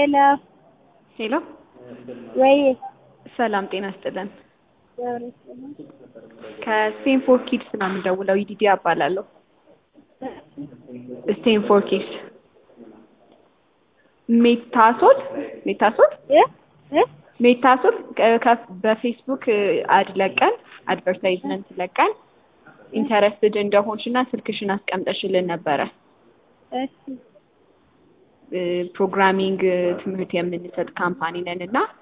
ሄሎ ሄሎ ወይ ሰላም ጤና ይስጥልን። ከስቴንፎር ኪድስ ነው የምደውለው። ይዲዲ እባላለሁ። ስቴንፎር ኪድስ ሜታሶል ሜታሶል እ እ ሜታሶል ከ- ከ- በፌስቡክ አድ ለቀን አድቨርታይዝመንት ለቀን ኢንተረስትድ እንደሆንሽ እና ስልክሽን አስቀምጠሽልን ነበረ። እሺ ፕሮግራሚንግ ትምህርት የምንሰጥ ካምፓኒ ነን እና